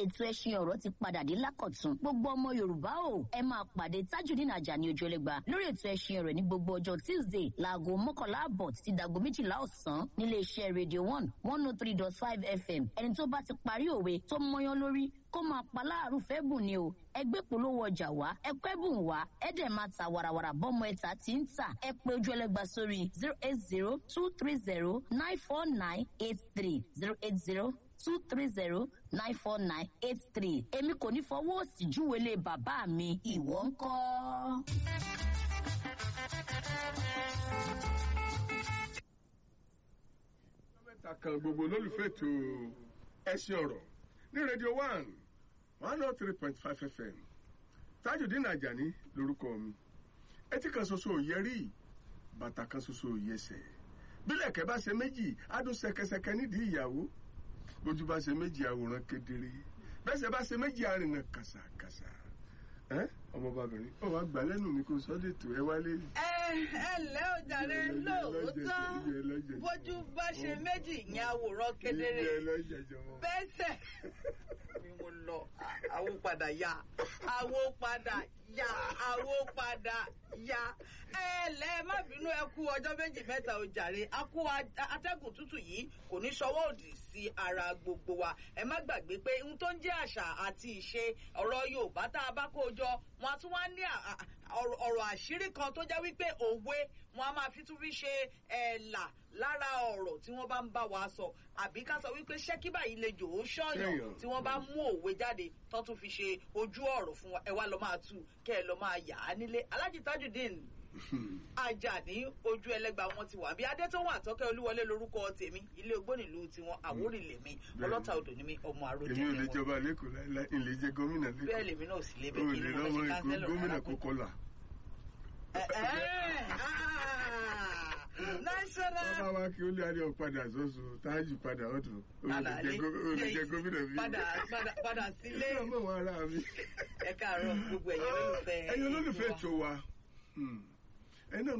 ètò ẹṣin ọ̀rọ̀ ti padà dé lákọ̀tún gbogbo ọmọ yorùbá o ẹ máa pàdé tajudeen ajani ojúlẹ̀gba lórí ètò ẹṣin ọ̀rọ̀ ní gbogbo ọjọ́ tuesday láago mọ́kànlá àbọ̀ títí dago méjìlá ọ̀sán nílé iṣẹ́ radio one one oh three dot five fm ẹni tó bá ti parí òwe tó mọyán lórí kó máa pa láàrú fẹ́ bùn ni o ẹgbẹ́ polówó ọjà wá ẹgbẹ́ bùn wá ẹ̀dẹ̀ máa ta warawara bọ́mọ ẹ̀ta tí ń tà ẹ pé ojú ẹlẹ́gba sórí zero eight zero two three zero nine four nine eight three zero eight zero two three zero nine four nine eight three èmi kò ní fọwọ́ òsì júwèlé bàbá mi ìwọ ń kọ́. mẹ́ta kan gbogbo olólùfẹ́ ètò ẹ̀sìn ọ̀rọ̀ ní rédíò one one oh three point five fm tajudeen ajani lorúkọ mi etí kan ṣoṣo ò yẹ rí bàtà kan ṣoṣo ò yẹsẹ̀ bílẹ̀kẹ́ bá ṣe méjì adùn ṣẹkẹṣẹkẹ nídìí ìyàwó bójú bá ṣe méjì àwòrán kedere bẹ́sẹ̀ bá ṣe méjì àrìnà kàṣàkàṣà ọmọbabìnrin ó wàá gbà lẹ́nu mi kó sọ́dẹ̀ tó ẹ wálé. ẹ ẹ lẹ́ o jàre lóòótọ́ bójú bá ṣe méjì yẹn àwòrán kedere bẹ́sẹ̀ ni mo lọ àwo padà yá àwo padà yá àwo padà yá ẹ lẹ́ má bínú ẹ kú ọjọ́ méjì mẹ́ta o jàre a kú atẹ́gùn tútù yìí kò ní ṣọwọ́ òdì sí ara gbogbo wa ẹ má gbàgbé pé ohun tó ń jẹ́ àṣà àti ìṣe ọ̀rọ̀ yorùbá tá a bá kó jọ wọn a tún wá ní ọ̀rọ̀ àṣírí kan tó jẹ́ wípé òwe wọn a máa fi tún fi ṣe ẹ̀là lára ọ̀rọ̀ tí wọ́n bá ń bá wa sọ àbí ká sọ wípé ṣẹ́kí báyìí lè jò ó ṣọ̀yàn tí wọ́n bá mú òwe jáde tó tún fi ṣe ojú ọ̀rọ̀ fún wa ẹ wá lọ máa tú kẹ́ ẹ lọ máa yà á nílé alájì tajudeen ajani ojú ẹlẹgba wọn ti wà bí adétòun àtọkẹ olúwọlé lorúkọ tèmi ilé ogbónìlú tiwọn àwórì lèmi ọlọta odò ni mi ọmọ àròjẹ èmi ò lè jọba lẹkọọ láìláì ilé jẹ gómìnà lẹkọọ bẹẹ lèmi náà sì lé o bẹẹ kí lè ni mo lọ́wọ́ ṣe èkó kánsẹ́lọ̀ gómìnà rárá. kókó là. Ẹ- ẹ- ah, national bàbá wa kí ó lé adé ọ̀padà sọ́sọ́ táàjì padà ọ̀dọ̀ o lè Padà jẹ lé- gó- o lè jẹ gómìnà bí. padà padà padà sílé ọmọ wọn ara mi. ẹ káàárọ̀ gbogbo ẹ̀yin olólùfẹ́ ẹ̀yin olólùfẹ́ ètò wa. ètò wa. Hmm. ẹ̀yin náà